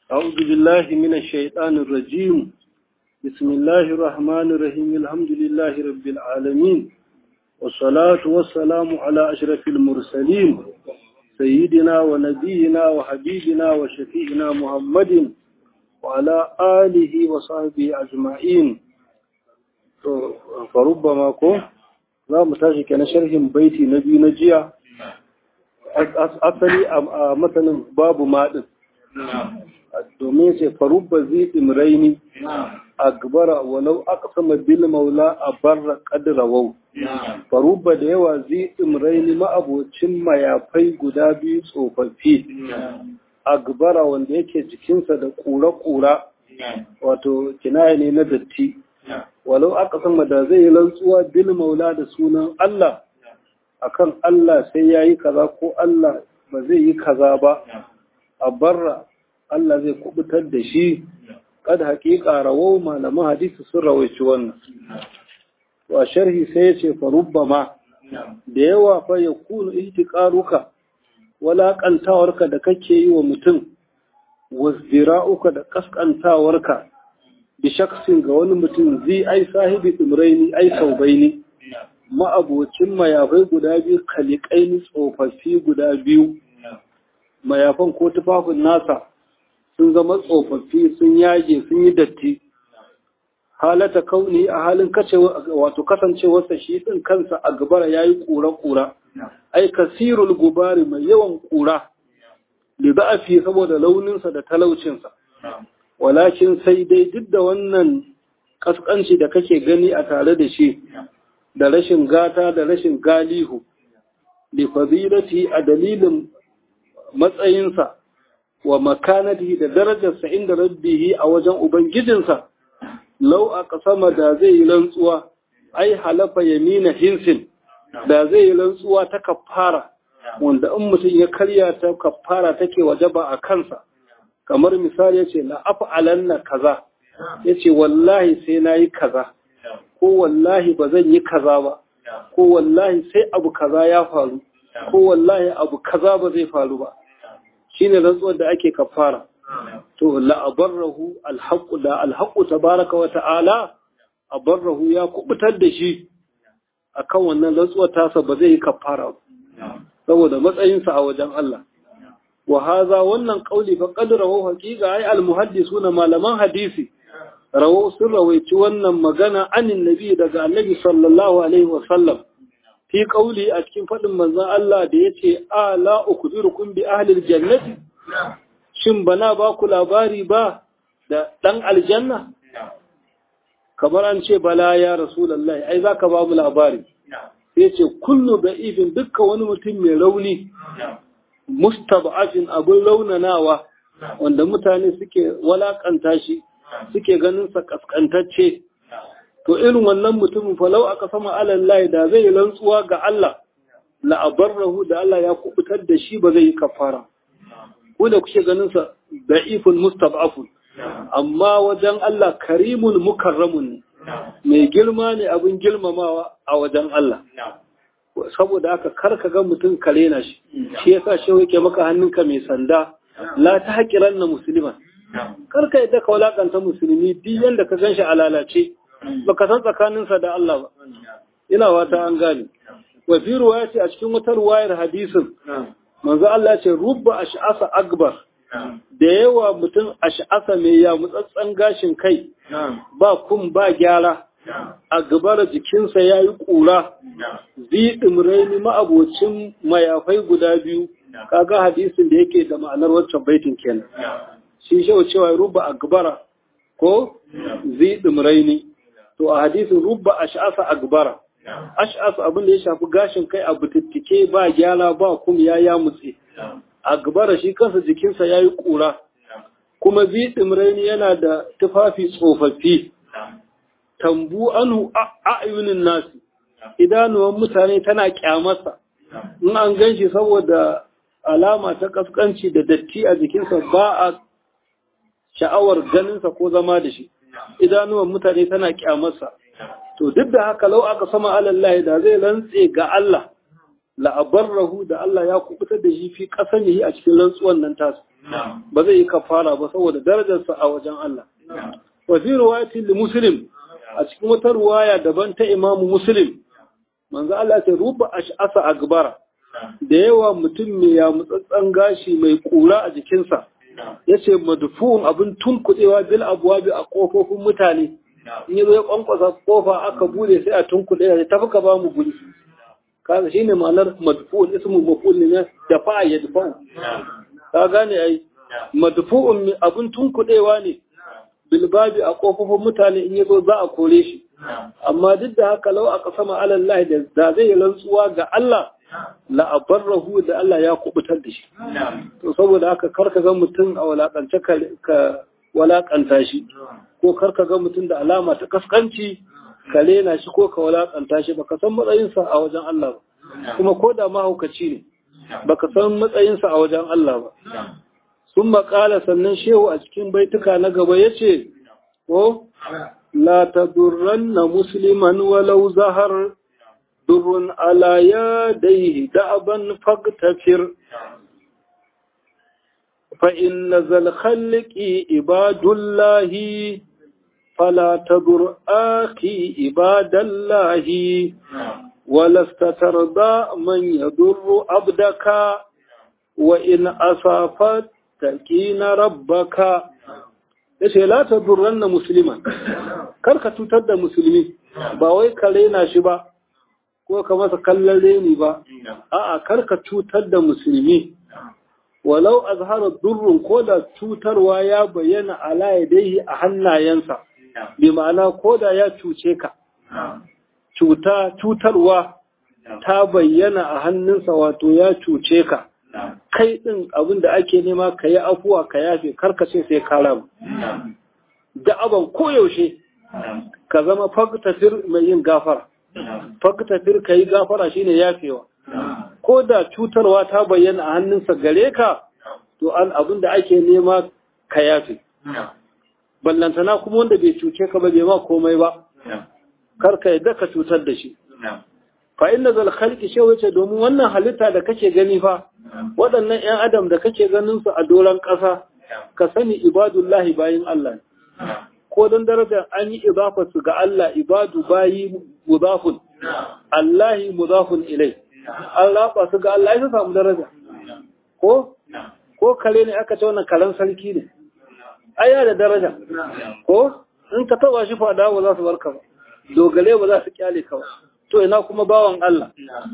أعوذ بالله من الشيطان الرجيم بسم الله الرحمن الرحيم الحمد لله رب العالمين والصلاة والسلام على أشرف المرسلين سيدنا ونبينا وحبيبنا وشفيعنا محمد وعلى آله وصحبه أجمعين فربما كون za mu tashi kenan sharhin baiti na biyu na jiya asali a matanin babu maɗin domin ce farubba zai imraini a gabara walau aka sama bil maula a barra kadira wau farubba da yawa zai imraini ma'abocin mayafai guda biyu tsofaffi a gabara wanda yake jikinsa da ƙura-ƙura wato kinaya ne na datti walau aka sama da zai yi rantsuwa bil maula da sunan Allah akan Allah sai ya yi kaza ko Allah ba zai yi kaza ba a barra Allah zai kubutar da shi kad haƙiƙa rawo malaman hadisi sun rawaici wannan wa sharhi sai ya ce farubba ma da yawa fa ya kunu ihtiqaruka walaƙantawarka da kake yi wa mutum wasdira'uka da kaskantawarka bi shaksin ga wani mutum zai ai sahibi tsumraini ai saubaini ma'abocin mayafai guda biyu kalikaini tsofaffi guda biyu mayafan ko tufafin nasa sun zama tsofaffi sun yage sun yi datti halata kauni a halin wato kasancewarsa shi din kansa a gabara ya yi ƙura-ƙura ai kasirul gubari mai yawan ƙura da za'afi saboda launinsa da talaucinsa walakin sai dai duk da wannan kaskanci da kake gani a tare da shi da rashin gata da rashin galihu li fadilati a dalilin matsayinsa wa makanatihi da darajarsa inda rabbihi a wajen ubangijinsa lau a kasama da zai yi rantsuwa ai halafa yamina hinsin da zai yi rantsuwa ta kafara wanda in mutum ya karya ta kafara take wajaba a kansa kamar misali ya ce la'af'alanna kaza ya ce wallahi sai na yi kaza ko wallahi ba zan yi kaza ba ko wallahi sai abu kaza ya faru ko wallahi abu kaza ba zai faru ba shi ne rantsuwar da ake kafara to la'abarrahu alhaƙu da alhaƙu tabaraka wa ta'ala abarrahu ya kubutar da shi akan wannan rantsuwar tasa ba zai yi kafara saboda matsayinsa a wajen Allah وهذا wannan kauli fa qad rawu haqiqa ay al muhaddisuna malaman hadisi rawu sun rawaici wannan magana anin nabi daga annabi sallallahu alaihi wa sallam fi kauli a cikin fadin manzon Allah da yace ala ukbirukum bi ahli al jannati shin bana ba ku labari ba da dan aljanna kamar an ce bala ya rasulullahi ai zaka ba mu labari sai ce kullu da'ifin dukkan wani mutum mai rauni mustab'afin abin raunanawa wanda mutane suke walakanta shi suke ganin sa kaskantacce to irin wannan mutumin falau aka sama alallahi da zai rantsuwa ga Allah la abarrahu da Allah ya kubutar da shi ba zai yi kafara ko da kuke ganin sa da'ifun mustab'afun amma wajen Allah karimun mukarramun mai girma ne abin girmamawa a wajen Allah saboda haka kar ka ga mutum kare na shi shi yasa shi yake maka hannunka mai sanda la ta haƙiran na musulman kar ka yadda ka walakanta musulmi duk yanda ka gan shi a lalace baka san tsakaninsa da Allah ba ina wata an gane wa fi ruwaya ce a cikin wata ruwayar hadisin manzo Allah ce rubba ash'asa akbar da yawa mutum ash'asa mai ya mutsatsan gashin kai ba kun ba gyara a gabara jikinsa ya yi ƙura ziɗin raini ma'abocin mayafai guda biyu kaga hadisin da yake da ma'anar waccan baitin kenan shi shau cewa rubba a gabara ko ziɗin raini to a hadisin rubba ash'asa a gabara ash'asa abin da ya shafi gashin kai a butittike ba gyara ba kuma ya ya mutse a gabara shi kansa jikinsa ya yi ƙura kuma ziɗin raini yana da tufafi tsofaffi tambu anu a'yunin nasi idanuwan mutane tana kyamarsa in an ganshi saboda alama ta kaskanci da datti a jikinsa ba a sha'awar ganinsa ko zama da shi idanuwan mutane tana kyamarsa to duk da haka lau aka sama alallahi da zai rantse ga Allah la'abarrahu da Allah ya kubutar da shi fi kasanihi a cikin rantsuwan nan tasu ba zai yi kafara ba saboda darajarsa a wajen Allah wa fi riwayatin li muslim a cikin wata ruwaya daban ta imamu muslim manzo Allah ce ruba ash'asa agbara da yawa mutum mai ya mutsatsan gashi mai kura a jikinsa yace madfu'un abin tunkudewa bil abwabi a kofofin mutane in yazo ya kwankwasa kofa aka bude sai a tunkude ya tafi ka ba mu guri kaga shine ma'anar madfu'un ismu maf'ul ne da fa yadfa'u ka gane ai madfu'un abin tunkudewa ne bilbabi a kofofin mutane in yazo za a kore shi amma duk da haka lau aka sama alallahi da da zai rantsuwa ga Allah la abarrahu da Allah ya kubutar da shi to saboda haka karka ga mutum a walakance ka walakanta shi ko karka ga mutum da alama ta kaskanci ka lena shi ko ka walakanta shi baka san matsayinsa a wajen Allah ba kuma ko da mahaukaci ne baka san matsayinsa a wajen Allah ba sun makala sannan shehu a cikin baituka na gaba ya ce, ko, la ta durran na musulman walau zahar durrun ala ya dai da'aban faktafir fa'in na zalkhalliki ibadullahi fala ta dur'aki ibadallahi walasta tarda man ya durru abdaka wa in asafat na rabbaka yace la tadurranna musliman karka cutar da musulmi ba wai ka rena shi ba ko ka masa kallon reni ba a'a karka cutar da musulmi walau azhara durrun ko da cutarwa ya bayyana ala yadayhi a hannayensa bi ma'ana ko da ya cuce ka cuta cutarwa ta bayyana a hannunsa wato ya cuce ka kai ɗin abin da ake nema ka yi afuwa ka yafe karkace sai ka rabu da aban koyaushe ka zama faktafir mai yin gafara faktafir ka yi gafara shine yafewa ko da cutarwa ta bayyana a hannunsa gare ka to an abin da ake nema ka yafe ballantana kuma wanda bai cuce ka ba bai ma komai ba karka yadda ka cutar da shi fa inna zal khalqi shi wace domin wannan halitta da kake gani fa waɗannan ƴan adam da kake ganin su a doran ƙasa ka sani ibadullahi bayin Allah ko dan darajar an yi idafa su ga Allah ibadu bayi mudafun Allahi mudafun ilai Allah ba su ga Allah ya samu daraja ko ko kare ne aka ce wannan karen sarki ne aya da daraja ko in ka taba shi fada ba za su barka ba dogale ba za su kyale ka ba to ina kuma bawan Allah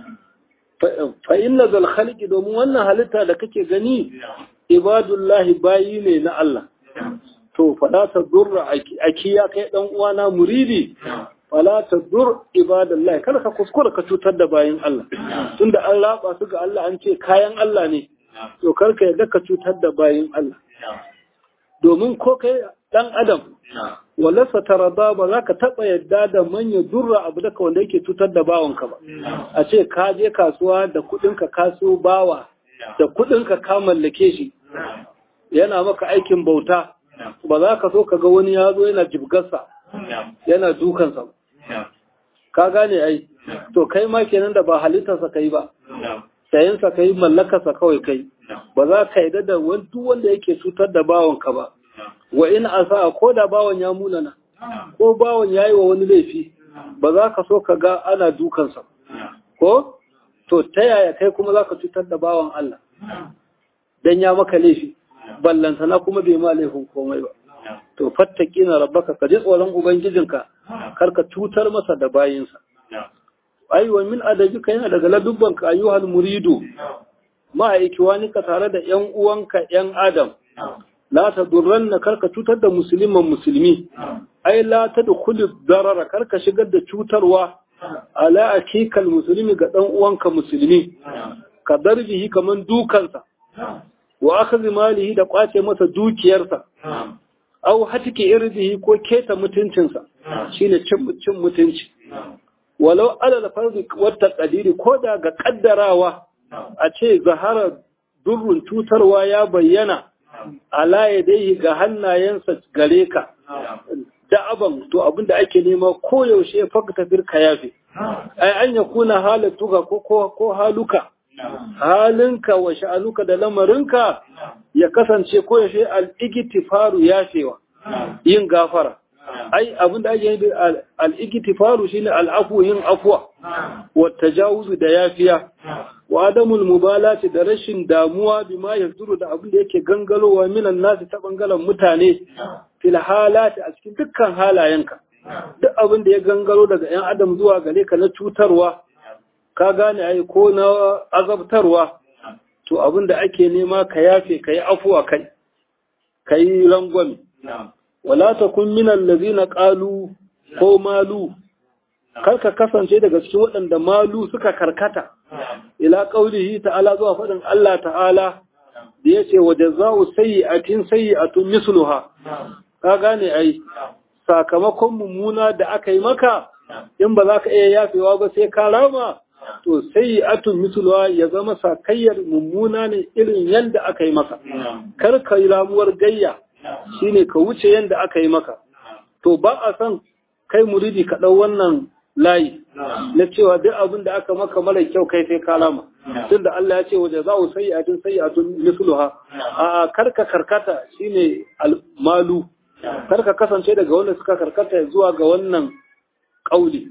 fa inna zal khalqi domin wannan halitta da kake gani ibadullahi bayi ne na Allah to fala ta durra aki ya kai dan uwana muridi fala ta dur ibadallahi kada ka kuskura ka cutar da bayin Allah tunda an raba su ga Allah an ce kayan Allah ne to karka yadda ka cutar da bayin Allah domin ko kai dan adam walasa tarada ba za ka taɓa yadda da manya durra abu daga wanda yake cutar da bawanka ba a ce ka je kasuwa da kuɗinka kaso bawa da kuɗinka ka mallake shi yana maka aikin bauta ba za ka so ka ga wani ya zo yana jibgarsa yana dukansa ka gane ai to kai ma kenan da ba halittarsa kai ba sayensa kai mallakarsa kawai kai ba za ka yadda da duk wanda yake cutar da bawanka ba wa in asa ko da bawan ya munana ko bawan ya yi wa wani laifi ba za ka so ka ga ana dukansa ko to ta yaya kai kuma za ka cutar da bawan Allah dan ya maka laifi ballantana kuma bai ma laifin komai ba to fattaki na rabbaka ka ji tsoron ubangijinka kar ka cutar masa da bayinsa aiwa min adabika yana daga ladubbanka ayyuhal muridu ma'aikiwanika tare da ‘yan uwanka ‘yan Adam, la ta durran na karka cutar da musulman musulmi, ai la ta da kuli darara karka shigar da cutarwa ala akikal musulmi ga ɗan uwanka musulmi, ka darbihi kamar dukansa, wa aka zimalihi da ƙwace masa dukiyarsa, au hatike irdihi ko keta mutuncinsa, shine cin mutunci. Walau alal farzi wata ƙadiri ko da ga ƙaddarawa a ce zahara durrun cutarwa ya bayyana ala ya dai ga hannayensa gare ka da'aban to abinda ake nema koyaushe fakta firka yafe ai an ya kuna halatuka ko ko haluka halinka wa sha'anuka da lamarinka ya kasance ko ya shi al-igtifaru yafewa yin gafara ai abin da ake yi al-igtifaru shine al-afu yin afwa wa tajawuzu da yafiya wa adamul mubalati da rashin damuwa bima yazduru da abin da yake gangalowa minan nasu ta bangaren mutane fil halati a cikin dukkan halayenka duk abin da ya gangaro daga yan adam zuwa gare ka na cutarwa ka gane ai ko na azabtarwa to abin da ake nema ka yafe ka yi afuwa kai ka yi rangwame wala takun minal ladina qalu ko malu karka kasance daga cikin waɗanda malu suka karkata ila qaulihi ta'ala zuwa faɗin Allah ta'ala da yace wa jazaa'u sayyi'atin sayyi'atun misluha ka gane ai sakamakon mummuna da aka yi maka in ba za ka iya yafewa ba sai ka rama to sayyi'atun misluha ya zama sakayyar mummuna ne irin yanda aka yi maka kar ka yi ramuwar gayya shine ka wuce yanda aka yi maka to ba a san kai muridi ka ɗau wannan layi na cewa duk abin da aka maka mara kyau kai sai ka rama tun da Allah ya ce waje za ku sayi atun sayi atun misluha a karka karkata shine malu karka kasance daga wanda suka karkata zuwa ga wannan kauli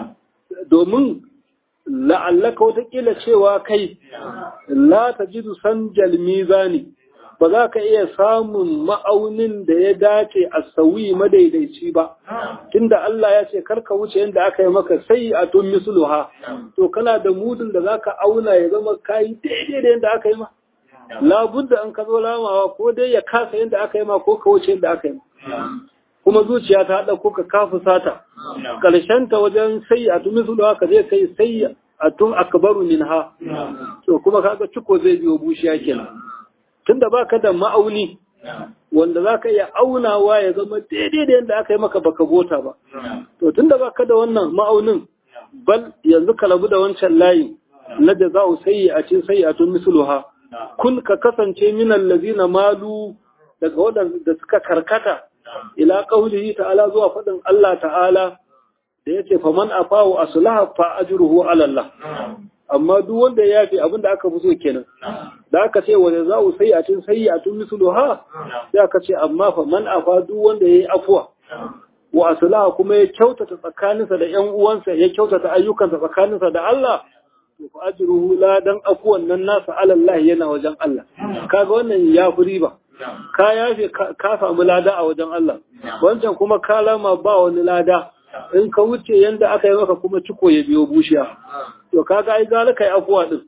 domin la'allaka watakila cewa kai la tajidu sanjal mizani ba za ka iya samun ma'aunin da ya dace a sauyi madaidaici ba tunda Allah ya ce karka wuce yadda aka yi maka sai a tun misluha to kana da mudun da za ka auna ya zama kayi daidai da yadda aka yi ma labudda an ka zo lamawa ko dai ya kasa yadda aka yi ma ko ka wuce yadda aka yi ma kuma zuciya ta haɗa ko ka kafu sata ta wajen sai a tun misluha ka zai kai sai a tun akbaru minha to kuma kaga ciko zai biyo bushiya kenan tunda baka da ma'auni wanda zaka iya aunawa ya zama daidai da yadda aka yi maka baka gota ba to tunda baka da wannan ma'aunin bal yanzu ka rabu da wancan layin na da za sayi a cin sayi a tun misluha kun ka kasance minan lazina malu daga waɗanda suka karkata ila qaulihi ta'ala zuwa faɗin Allah ta'ala da yace faman afawu aslaha fa ajruhu ala Allah amma duk wanda ya yafi abinda aka fi so kenan da aka ce wanda za u sai a tun sai a tun misulu ha sai aka ce amma fa man afa duk wanda ya yi afuwa wa aslaha kuma ya kyautata tsakaninsa da ƴan uwansa ya kyautata ayyukansa tsakaninsa da Allah to fa ajruhu la dan afuwan nan nasa ala Allah yana wajen Allah kaga wannan ya fi riba ka yafe ka samu lada a wajen Allah wancan kuma ka lama ba wani lada in ka wuce yanda aka yi maka kuma ciko ya biyo bushiya to kaga ai gara kai afuwa din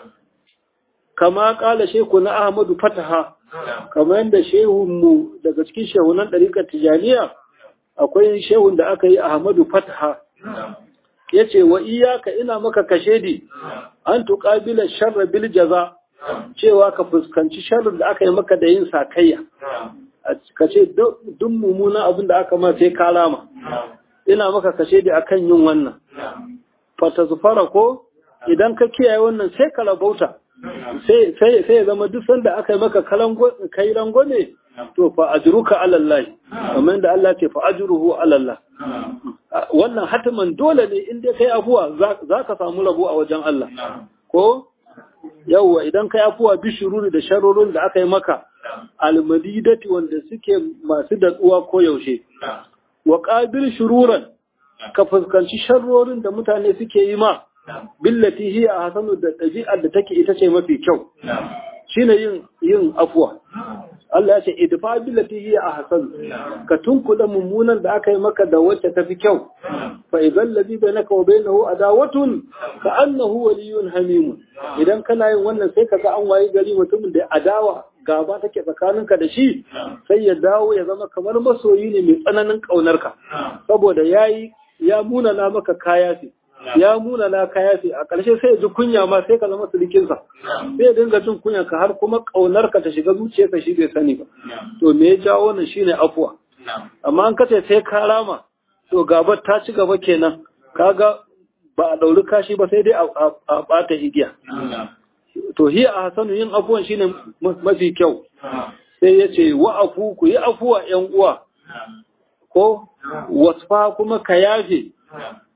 kama kala sheku na Ahmadu Fataha kamar yadda shehun mu daga cikin shehunan ɗariƙar Tijaniya akwai shehun da aka yi Ahmadu Fataha yace wa iyaka ina maka kashedi an tuqabila sharra bil jaza cewa ka fuskanci sharrin da aka yi maka da yin sakayya ka ce duk mummuna abin da aka ma sai ka rama ina maka kashedi akan yin wannan fata zufara ko idan ka kiyaye wannan sai ka rabauta sai ya zama duk sanda aka yi maka kai rangwame to fa ajruka ala Allah kamar da Allah ce fa ajruhu ala Allah wannan hatiman dole ne in dai kai afuwa za ka samu rabo a wajen Allah ko yawwa idan kai afuwa bi shururi da sharurun da aka yi maka almadidati wanda suke masu datsuwa ko yaushe wa qabil shururan ka fuskanci sharrorin da mutane suke yi ma billati hiya hasanu da ɗabi'ar da take ita ce mafi kyau shine yin yin afwa Allah ya ce idfa billati hiya ahsan ka tunkula mummunan da aka yi maka da wacce tafi kyau fa idan ladhi bainaka wa bainahu adawatun ka annahu waliyyun hamim idan kana yin wannan sai kaga an wayi gari mutumin da adawa gaba take tsakaninka da shi sai ya dawo ya zama kamar masoyi ne mai tsananin ƙaunarka saboda yayi ya munana maka kaya ce ya munana kaya ce a ƙarshe sai ya ji kunya ma sai ka zama surikinsa sai ya dinga jin kunya ka har kuma ƙaunarka ta shiga zuciyarsa shi bai sani ba to me ya jawo wannan shine afuwa amma an kace sai ka rama to gabar ta ci gaba kenan kaga ba a ɗauri kashi ba sai dai a ɓata igiya to hiya a hasanu yin afuwan shine mafi kyau sai ya ce wa afu ku yi afuwa ‘yan uwa ko wasfa kuma ka yafe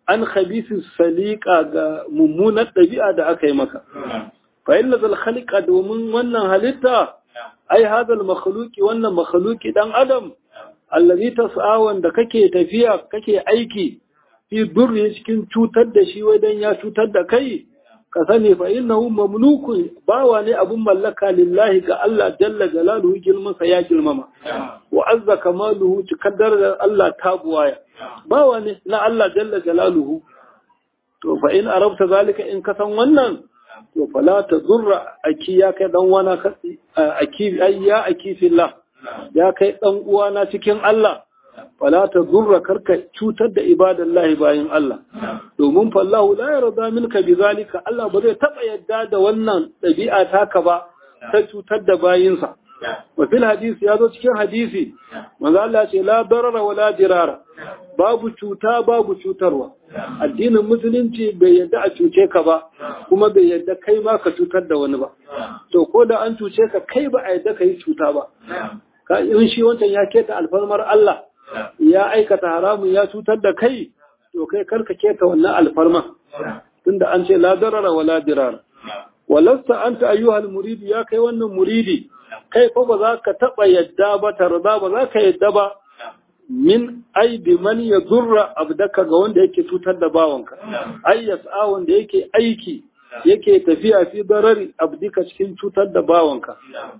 an khabisi salika ga mummunar ɗabi'a da aka yi maka fa inna zal khaliqa domin wannan halitta ai hadal makhluqi wannan makhluqi dan adam allazi tas'a wanda kake tafiya kake aiki fi durri cikin cutar da shi wajen ya cutar da kai ka sani fa innahu mamlukun bawa ne abun mallaka lillahi ga Allah jalla jalaluhu girmansa ya girmama wa azza kamaluhu cikaddar da Allah ta buwaya bawa ne na Allah jalla jalaluhu to fa in arabta zalika in ka san wannan to fala ta zurra aki ya kai dan wana aki ayya aki fillah ya kai dan uwana cikin Allah fala ta zurra karka cutar da ibadallahi bayin Allah domin fallahu la yarda minka bizalika Allah ba zai taba yadda da wannan dabi'a taka ba ta cutar da bayinsa wa fil hadisi ya zo cikin hadisi manzo Allah ce la darara wala dirara babu cuta babu cutarwa addinin musulunci bai yadda a cuce ka ba kuma bai yadda kai ma ka cutar da wani ba to ko da an cuce ka kai ba a yadda ka yi cuta ba ka in shi wancan ya keta alfarmar Allah ya aikata haramun ya cutar da kai to kai karka keta wannan alfarma tunda an ce la darara wala dirara walasta anta ayyuhal muridi ya kai wannan muridi kai fa ba za ka taɓa yadda ba tarda ba za ka yadda ba min aibi man ya zurra abdaka ga wanda yake cutar da bawanka ai yas'a wanda yake aiki yake tafiya fi darari abdika cikin cutar da bawanka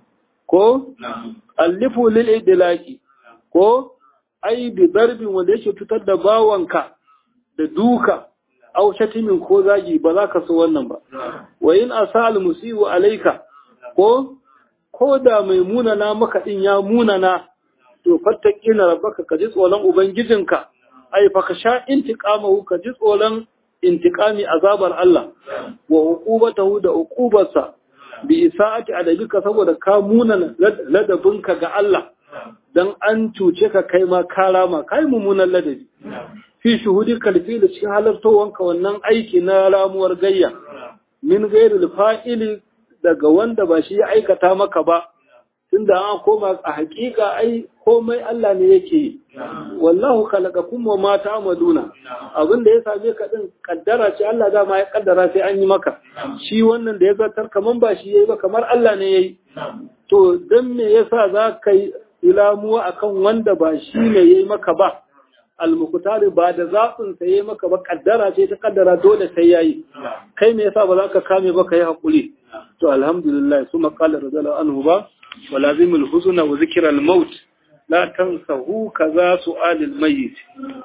ko allifu lil idlaki ko ai bi darbin wanda yake cutar da bawanka da duka aw shatimin ko zagi ba za ka so wannan ba wa in asal musibu alayka ko ko da mai munana maka din ya munana to fattaqina rabbaka ka ji tsoron ubangijinka ai fa ka sha intiqamahu ka ji tsoron intiqami azabar Allah wa uqubatahu da uqubarsa bi isa'ati adabika saboda ka munana ladabinka ga Allah dan an cuce ka kai ma karama kai mummunan ladabi fi shuhudi kalfi da cikin halartowanka wannan aiki na ramuwar gayya min gairil fa'ili daga wanda ba shi ya aikata maka ba tunda an koma a hakika ai komai Allah ne yake yi wallahu khalaqakum wa ma ta'maluna abin da ya same ka din kaddara ce Allah dama ya kaddara sai an yi maka shi wannan da ya zartar kaman ba shi yayi ba kamar Allah ne yayi to dan me yasa za ka yi ilamuwa akan wanda ba shi ne yayi maka ba almukutari ba da zaɓin sa yayi maka ba kaddara ce ta kaddara dole sai yayi kai me yasa ba za ka kame ba kai hakuri to alhamdulillah su maqala radiyallahu anhu ba ولازم الحزن وذكر الموت لا تنسه كذا سؤال الميت